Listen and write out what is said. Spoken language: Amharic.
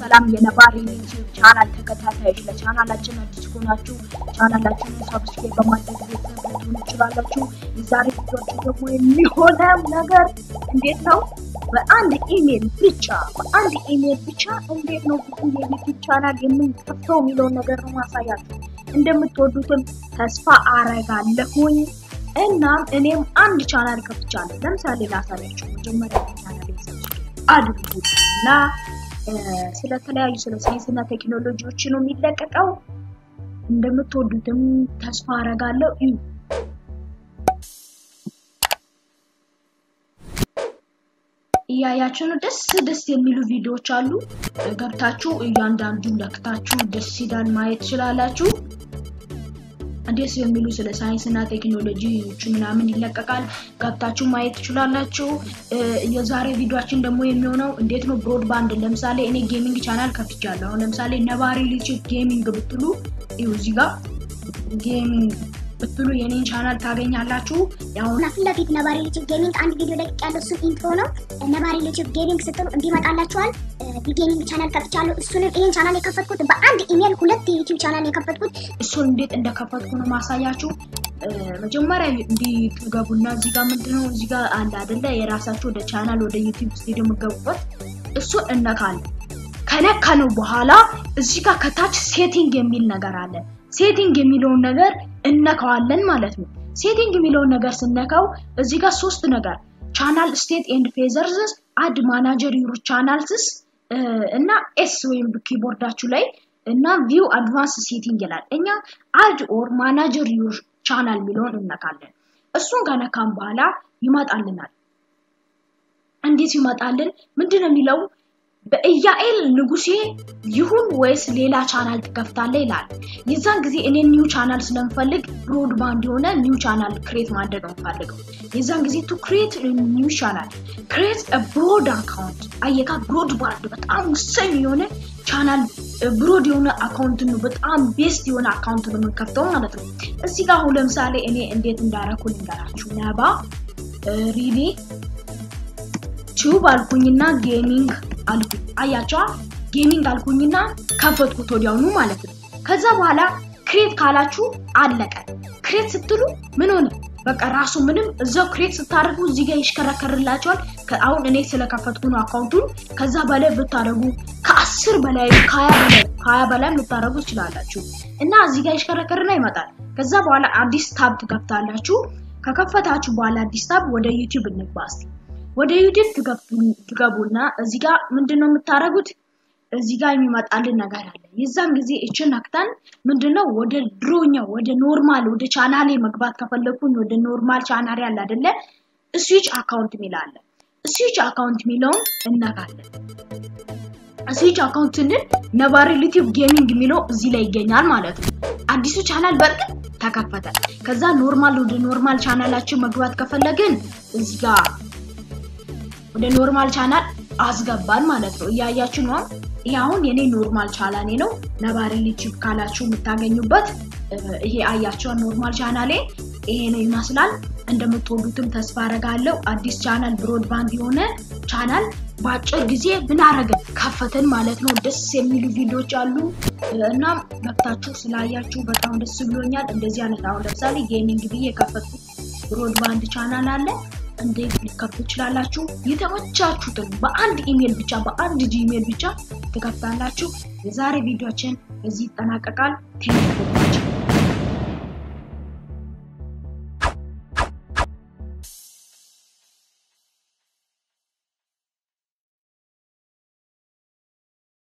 ሰላም የነባር ዩቲዩብ ቻናል ተከታታዮች፣ ለቻናላችን አዲስ ከሆናችሁ ቻናላችንን ሰብስክራይብ በማድረግ ቤተሰብ ልትሆኑ ትችላላችሁ። የዛሬ ቪዲዮችን ደግሞ የሚሆነው ነገር እንዴት ነው በአንድ ኢሜል ብቻ በአንድ ኢሜል ብቻ እንዴት ነው ብዙ የዩቲዩብ ቻናል የምንከፍተው የሚለውን ነገር ነው ማሳያችሁ። እንደምትወዱትም ተስፋ አረጋለሁኝ። እናም እኔም አንድ ቻናል ከፍቻለሁ። ለምሳሌ ላሳያችሁ። መጀመሪያ ቻናል አድርጉ እና ስለተለያዩ ስለ ሳይንስና ቴክኖሎጂዎች ነው የሚለቀቀው። እንደምትወዱትም ተስፋ አረጋለሁ። እዩ እያያችሁ ነው። ደስ ደስ የሚሉ ቪዲዮዎች አሉ። ገብታችሁ እያንዳንዱን ለክታችሁ ደስ ይላል ማየት ትችላላችሁ። ደስ የሚሉ ስለ ሳይንስ እና ቴክኖሎጂዎች ምናምን ይለቀቃል። ገብታችሁ ማየት ትችላላችሁ። የዛሬ ቪዲዮችን ደግሞ የሚሆነው እንዴት ነው ብሮድባንድ። ለምሳሌ እኔ ጌሚንግ ቻናል ከፍቻለሁ። አሁን ለምሳሌ ነባሪ ልጅ ጌሚንግ ብትሉ ይኸው እዚህ ጋር ጌሚንግ ብትሉ የኔን ቻናል ታገኛላችሁ። ያው ፊት ለፊት ነባሪ ዩቲዩብ ጌሚንግ አንድ ቪዲዮ ለቅቅ ያለው እሱን ኢንትሮ ነው። ነባሪ ዩቲዩብ ጌሚንግ ስትሉ እንዲመጣላችኋል። ጌሚንግ ቻናል ከፍቻለሁ። እሱንም ይህን ቻናል የከፈትኩት በአንድ ኢሜል ሁለት የዩቲዩብ ቻናል የከፈትኩት እሱን እንዴት እንደከፈትኩ ነው ማሳያችሁ። መጀመሪያ እንዲገቡና እዚህ ጋር ምንድነው እዚህ ጋር አለ አይደለ የራሳችሁ ወደ ቻናል ወደ ዩቲዩብ ስቱዲዮ የምገቡበት እሱን እነካለን። ከነካነው በኋላ እዚህ ጋር ከታች ሴቲንግ የሚል ነገር አለ። ሴቲንግ የሚለውን ነገር እነካዋለን ማለት ነው። ሴቲንግ የሚለውን ነገር ስነካው እዚህ ጋር ሶስት ነገር ቻናል ስቴት ኤንድ ፌዘርስ አድ ማናጀር ዩር ቻናልስስ እና ኤስ ወይም ኪቦርዳችሁ ላይ እና ቪው አድቫንስ ሴቲንግ ይላል። እኛ አድ ኦር ማናጀር ዩር ቻናል የሚለውን እነካለን። እሱን ከነካም በኋላ ይመጣልናል። እንዴት ይመጣልን? ምንድን ነው የሚለው በኢያኤል ንጉሴ ይሁን ወይስ ሌላ ቻናል ትከፍታለህ ይላል። የዛን ጊዜ እኔ ኒው ቻናል ስለምፈልግ ብሮድባንድ የሆነ ኒው ቻናል ክሬት ማድረግ ነው የምፈልገው። የዛን ጊዜ ቱ ክሬት ኒው ቻናል ክሬት ብሮድ አካውንት አየካ ብሮድባንድ በጣም ወሳኝ የሆነ ቻናል ብሮድ የሆነ አካውንት ነው። በጣም ቤስት የሆነ አካውንት ነው የምንከፍተው ማለት ነው። እዚህ ጋር አሁን ለምሳሌ እኔ እንዴት እንዳረኩ ልንገራችሁ። ነባ ሪሊ ቲዩብ አልኩኝና ጌሚንግ አልኩኝ አያቸዋ ጌሚንግ አልኩኝና ከፈትኩት ወዲያውኑ ማለት ነው። ከዛ በኋላ ክሬት ካላችሁ አለቀ። ክሬት ስትሉ ምን ሆነ? በቃ ራሱ ምንም እዛው ክሬት ስታደርጉ እዚህ ጋር ይሽከረከርላቸዋል። አሁን እኔ ስለከፈትኩ ነው አካውንቱን። ከዛ በላይ ብታደርጉ ከአስር በላይ ከሀያ በላይ ከሀያ በላይም ልታደርጉ ትችላላችሁ። እና እዚህ ጋር ይሽከረከርና ይመጣል። ከዛ በኋላ አዲስ ታብ ትከፍታላችሁ። ከከፈታችሁ በኋላ አዲስ ታብ ወደ ዩቲዩብ እንግባ እስኪ ወደ ዩቲዩብ ትገቡና እዚህ ጋር ምንድነው የምታደርጉት? እዚህ ጋር የሚመጣልን ነገር አለ። የዛን ጊዜ እችን ነክተን ምንድነው ወደ ድሮኛ ወደ ኖርማል ወደ ቻናሌ መግባት ከፈለኩኝ ወደ ኖርማል ቻናሌ አለ አይደለ? ስዊች አካውንት የሚል አለ። ስዊች አካውንት የሚለውን እነካለን። ስዊች አካውንት ስንል ነባሪ ዩቲዩብ ጌሚንግ የሚለው እዚህ ላይ ይገኛል ማለት ነው። አዲሱ ቻናል በእርግጥ ተከፈተ። ከዛ ኖርማል ወደ ኖርማል ቻናላችን መግባት ከፈለግን እዚህ ጋር ወደ ኖርማል ቻናል አስገባን ማለት ነው። እያያችሁ ነው። ይሄ አሁን የኔ ኖርማል ቻናሌ ነው። ነባሪ ዩቲዩብ ካላችሁ የምታገኙበት ይሄ አያችኋል። ኖርማል ቻናሌ ይሄ ነው ይመስላል። እንደምትወዱትም ተስፋ አረጋለሁ። አዲስ ቻናል ብሮድባንድ የሆነ ቻናል በአጭር ጊዜ ምን አረግን ከፈትን ማለት ነው። ደስ የሚሉ ቪዲዮዎች አሉ። እናም ገብታችሁ ስላያችሁ በጣም ደስ ብሎኛል። እንደዚህ አይነት አሁን ለምሳሌ ጌሚንግ ብዬ የከፈትኩት ብሮድባንድ ቻናል አለ እንዴት ሊከፍቱ ትችላላችሁ? የተመቻችሁትን በአንድ ኢሜል ብቻ በአንድ ጂሜል ብቻ ትከፍታላችሁ። የዛሬ ቪዲዮችን እዚህ ይጠናቀቃል። ቴንክ